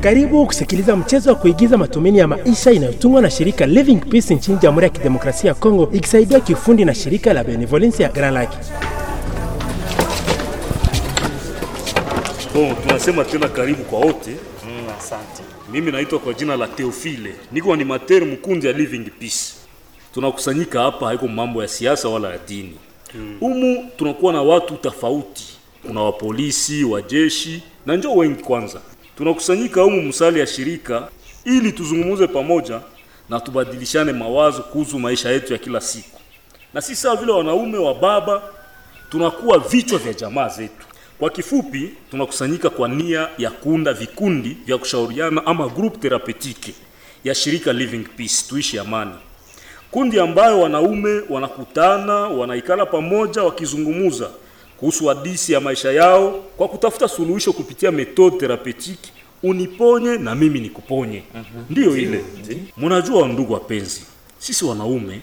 Karibu kusikiliza mchezo wa kuigiza matumaini ya maisha inayotungwa na shirika Living Peace nchini Jamhuri ya Kidemokrasia ya Kongo ikisaidiwa kiufundi na shirika la Benevolence ya Grand Lake. Bon, tunasema tena karibu kwa wote. Mm, asante. Mimi naitwa kwa jina la Theophile, niko animateur mkundi ya Living Peace. Tunakusanyika hapa haiko mambo ya siasa wala ya dini. Humu tunakuwa na watu tofauti, kuna wapolisi, wajeshi na njoo wengi. Kwanza tunakusanyika humu msali ya shirika ili tuzungumuze pamoja na tubadilishane mawazo kuhusu maisha yetu ya kila siku, na si sawa vile wanaume wa baba tunakuwa vichwa vya jamaa zetu. Kwa kifupi, tunakusanyika kwa nia ya kuunda vikundi vya kushauriana ama group therapeutique ya shirika Living Peace, tuishi amani, kundi ambayo wanaume wanakutana, wanaikala pamoja, wakizungumuza kuhusu hadisi ya maisha yao kwa kutafuta suluhisho kupitia methode therapeutique, uniponye na mimi nikuponye. Ndiyo ile. Mnajua ndugu wapenzi, sisi wanaume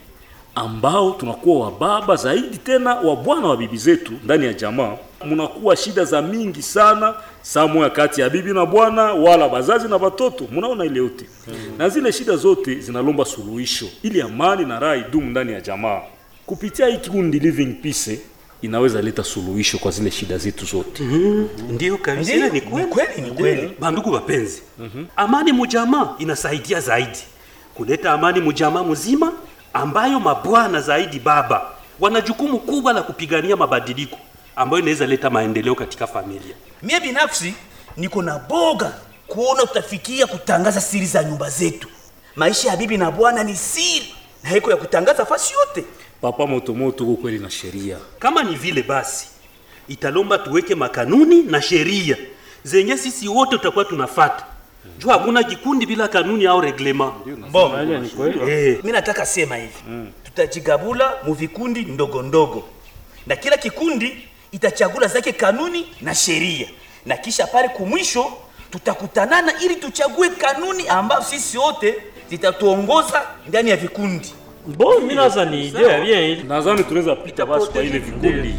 ambao tunakuwa wababa zaidi tena wa bwana wa bibi zetu ndani ya jamaa, mnakuwa shida za mingi sana saa moya kati ya bibi na bwana, wala bazazi na watoto. Mnaona ile yote na zile shida zote zinalomba suluhisho ili amani na raha idumu ndani ya jamaa. Kupitia hii kikundi Living Peace inaweza leta suluhisho kwa zile shida zetu zote. Ndiyo kabisa, ile ni kweli, ni kweli. Bandugu wapenzi, amani mujamaa inasaidia zaidi kuleta amani mujamaa mzima, ambayo mabwana zaidi baba wana jukumu kubwa la kupigania mabadiliko ambayo inaweza leta maendeleo katika familia. Mie binafsi niko na boga kuona tutafikia kutangaza siri za nyumba zetu. Maisha ya bibi na bwana ni siri na haiko ya kutangaza fasi yote. Papa Motomoto, uko kweli na sheria Kama ni vile basi, italomba tuweke makanuni na sheria zenye sisi wote tutakuwa tunafata. Jua hakuna kikundi bila kanuni au reglema. Bon, Eh, mi nataka sema hivi tutajigabula mu vikundi ndogo ndogo, na kila kikundi itachagula zake kanuni na sheria, na kisha pale kumwisho tutakutanana ili tuchague kanuni ambazo sisi wote zitatuongoza ndani ya vikundi. Bon, mimi naza ni idea bien ile. nadhani tunaweza pita basi kwa ile vikundi.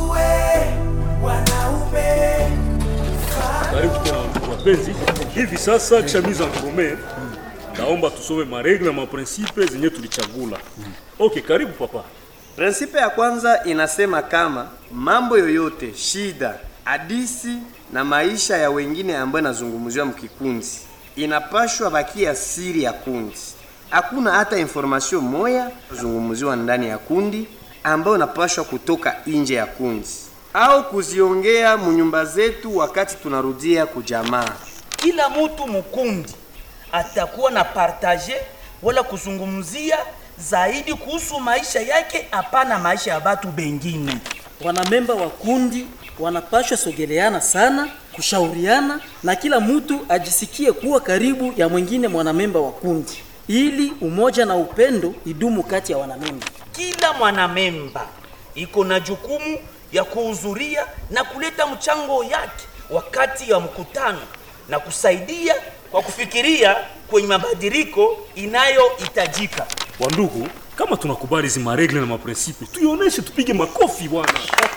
Karibu tena ndugu wapenzi. Hivi sasa kisha mise en commun, naomba tusome maregle na maprinsipe zenye tulichagula. Okay, karibu papa. Prinsipe ya kwanza inasema kama mambo yoyote, shida, hadisi na maisha ya wengine ambayo inazungumziwa mkikundi inapashwa bakia siri ya kundi. Hakuna hata information moya kuzungumziwa ndani ya kundi ambayo inapashwa kutoka nje ya kundi au kuziongea munyumba zetu wakati tunarudia kujamaa. Kila mtu mukundi atakuwa na partage wala kuzungumzia zaidi kuhusu maisha yake, hapana maisha ya batu bengine. Wanamemba wa kundi wanapashwa sogeleana sana, kushauriana na kila mtu ajisikie kuwa karibu ya mwingine mwanamemba wa kundi, ili umoja na upendo idumu kati ya wanamemba. Kila mwanamemba iko na jukumu ya kuhudhuria na kuleta mchango yake wakati wa mkutano na kusaidia kwa kufikiria kwenye mabadiliko inayohitajika. Wandugu, kama tunakubali hizi maregle na maprinsipe, tuioneshe, tupige makofi bwana.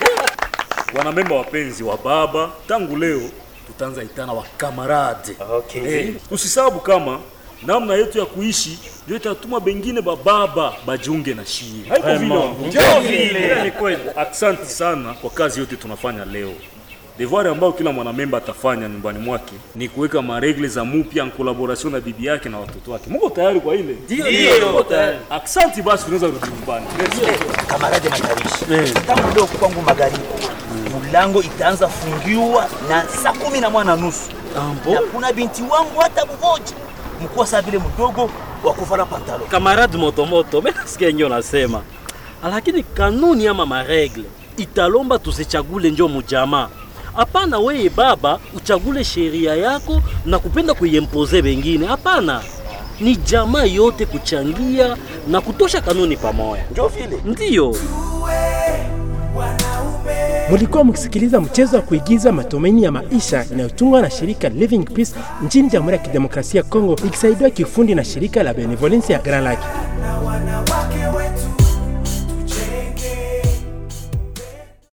Wanamemba wapenzi wa baba, tangu leo tutaanza itana wa kamarade. Okay. Eh, tusisabu kama namna yetu ya kuishi ndio itatuma bengine bababa bajiunge na shii. Haiko vile wandugu. Ndio vile. Ni kweli. Asante sana kwa kazi yote tunafanya leo. Devoir ambayo kila mwanamemba atafanya nyumbani mwake ni kuweka maregle za mupya en collaboration na bibi yake na watoto wake. Mungu tayari kwa ile? Ndio, ndio, tayari. Asante basi tunaweza kurudi nyumbani. Kamarade Matabishi, tangu leo kwangu magharibi mulango itaanza fungiwa na saa kumi na moja na nusu na kuna binti wangu hata mmoja mkuwa saa vile mdogo wa kuvala pantalo. Kamarade Motomoto, mimi nasikia yenyewe unasema. Lakini kanuni ama maregle italomba tusichagule njo mujamaa. Hapana, weye baba uchagule sheria yako na kupenda kuiempoze wengine. Hapana, ni jamaa yote kuchangia na kutosha kanuni pamoja. Njo vile Ndiyo. Mulikuwa mkisikiliza mchezo wa kuigiza matumaini ya maisha inayotungwa na shirika Living Peace nchini Jamhuri ya Kidemokrasia ya Kongo ikisaidiwa kiufundi na shirika la Benevolence ya Grand Lake.